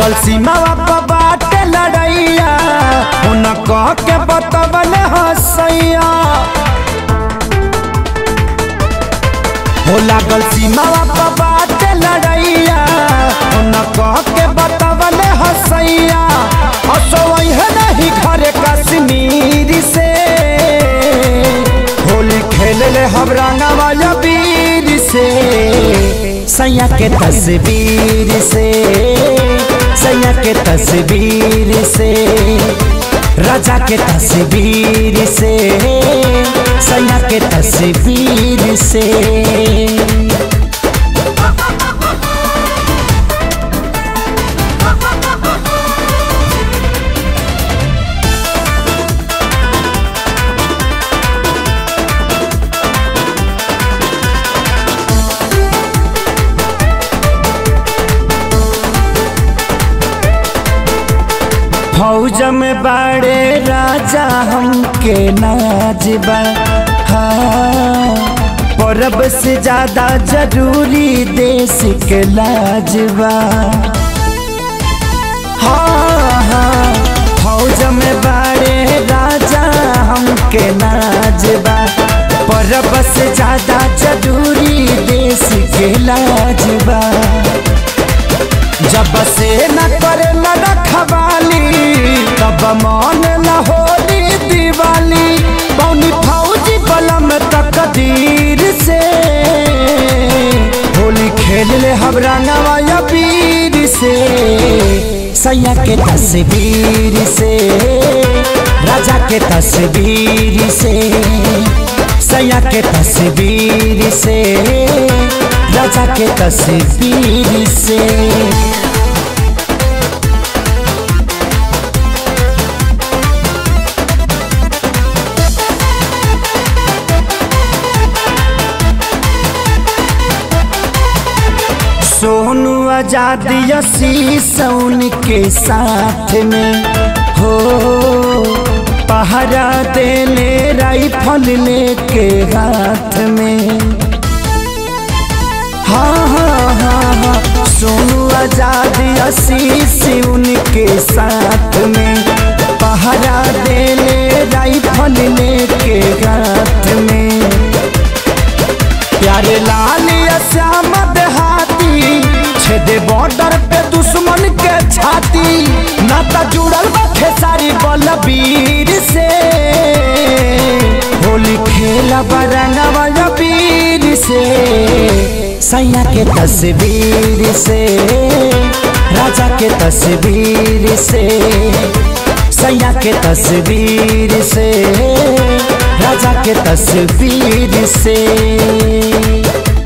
लागल सीमावा पर बाटे लड़ैया उन कह के बतवन हसैया हो लागल सीमावा पर बाटे लड़ैया उन कह के बतवन हसैया असोई है नहीं घरे कश्मीर से होली खेल ले हम रंगवा वीर से सैया के तस्वीर से सैया के तस्वीर से राजा के तस्वीर से सैया के तस्वीर से फौज में बड़े राजा हमके नाजबा हाँ परब से ज्यादा जरूरी देश के लाजबा हाँ हाँ फौज में बड़े राजा हमके नाजबा परब से ज्यादा जरूरी देश के लाजबा जब से न करे न रखवाली तब मन न होली दिवाली पौनी फौजी बलम तकदीर से होली खेल ले हम रंगवा पीर से सैया के तस्वीर से राजा के तस्वीर से सैया के तस्वीर से राजा के तस्वीर से सोनू आजाद शीशौन के साथ में हो पहरा देले राइफल लेके हाथ में हाँ हाँ हाँ हाँ सोनू आजाद आशीष उनके साथ में पहरा देले राइफल लेके हाथ में प्यारे लाल श्याम देहाती छेदे बॉर्डर पे दुश्मन के छाती नाता जुड़ल बा खेसारी बलबीर से होली खेला बरंगवा वीर से सैया के तस्वीर से राजा के तस्वीर से सैया के तस्वीर से राजा के तस्वीर से